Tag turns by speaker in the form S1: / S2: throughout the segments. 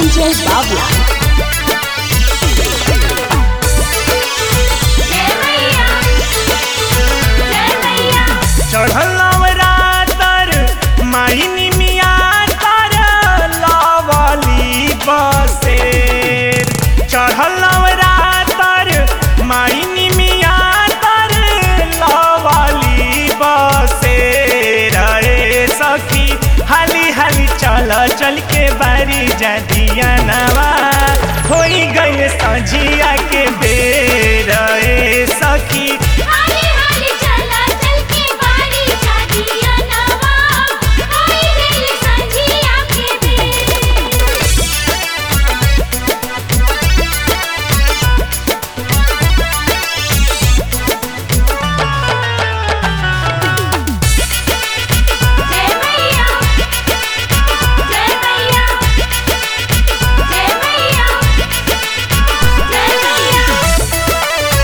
S1: Ranjay Babla.
S2: चढ़ल नवरातर माहिनी मिया तर लवली बसेर चढ़ल नवरातर माहिनी मिया तर लवली बसेर अरे सखी हाली हाली चल चल के बारी जदिया नवा होई गइल सजिया के बेर ए सखी
S3: हाली हाली चला चल के बारी जादिया नवा होई गइल संझिया के बेर जय मैया जय मैया जय मैया जय मैया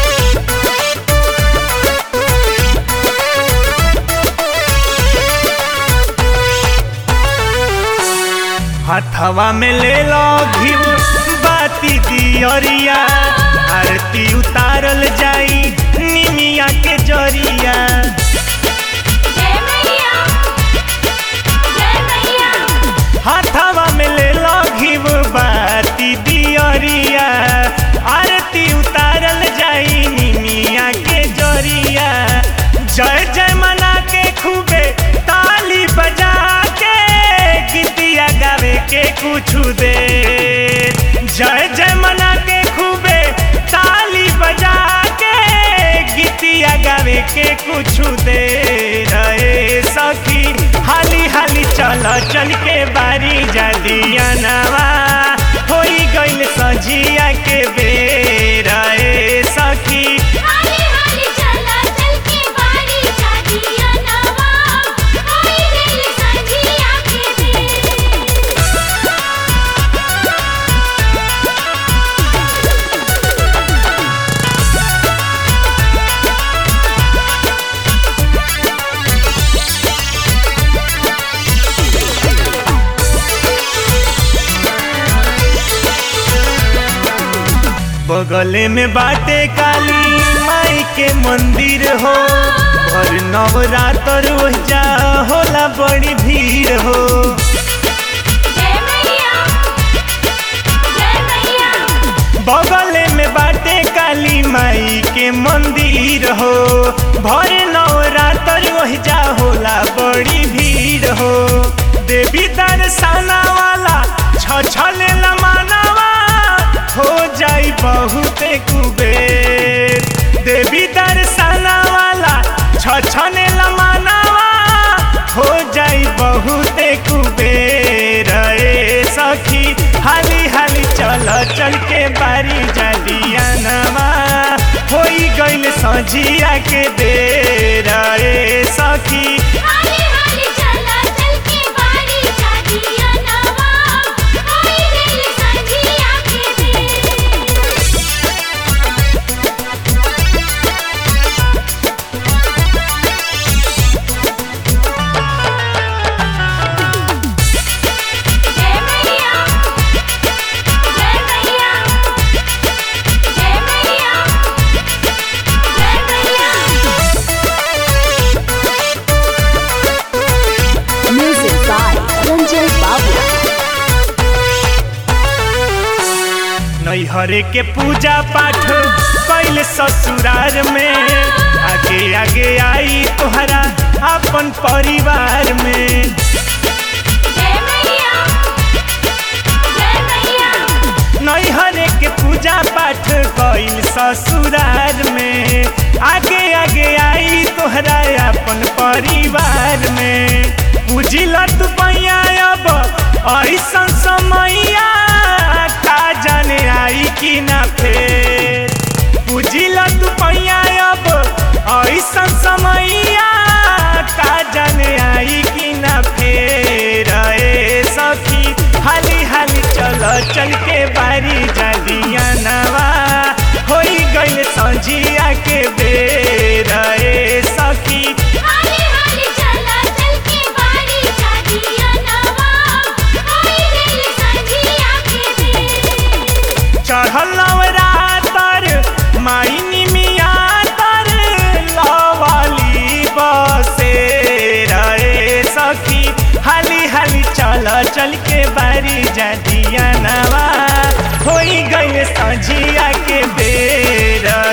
S2: हथवा में ले लो घिउ बाती दियरिया आरती उतारल जाई निमिया के जरिया
S3: जय मैया जय मैया
S2: हथवा में ले लो घिउ बाती दियरिया आरती उतारल जाई निमिया के जरिया जय जय मना के खूबे ताली बजा के गीतिया गावे के कुछ दे जय जय मना के खूबे ताली बजा के गीतिया गावे के कुछ दे रहे सखी हाली हाली चल चल के बारी जदिया नवा होई गइल सजिया के बेर ए सखी
S3: हाली हाली चला चल के बारी जादिया नवा होई गइल संझिया के बेर
S2: बगले में बाटे काली माई के मंदिर हो भर नवरात्र ओहिजा होला बड़ी भीड़ हो
S3: जय मैया जय मैया
S2: बगले में बाटे काली माई के मंदिर हो भर नवरात्र ओहिजा होला बड़ी भीड़ हो देवी दर्शना वाला छछले मानवा हो जाई बहुते कुबेर देवी दर्शना वाला छछने मानवा हो जाई बहुते कुबेर ए सखी हाली हाली चल चल के बारी जलिया नमा होई गइल सजिया के बेर ए सखी
S3: हाली हाली चला चल के बारी जादिया नवा होई गइल संझिया के बेर जय मैया जय मैया जय मैया जय मैया
S1: Music by Ranjay Babla.
S2: नैहरे के पूजा पाठ कैल ससुरार में आगे आगे आई तोहरा अपन परिवार में
S3: जय मैया जय मैया
S2: नैहरे के पूजा पाठ कैल ससुरार में आगे आगे आई तोहरा अपन परिवार में पूजिल तू पैया अब ऐसन समैया का जाने आई कि ना फेर पूजिल तू पैया अब ऐसन समैया का जाने आई कि ना फेर ए सखी हाली हाली चल चल के बारी जलिया नवा होई गइल सजिया के बेर ए सखी
S3: हाली हाली चला चल के बारी जादिया नवा होई गइल संझिया के
S2: बारी जदिया नवा होई गइल सझिया के बेर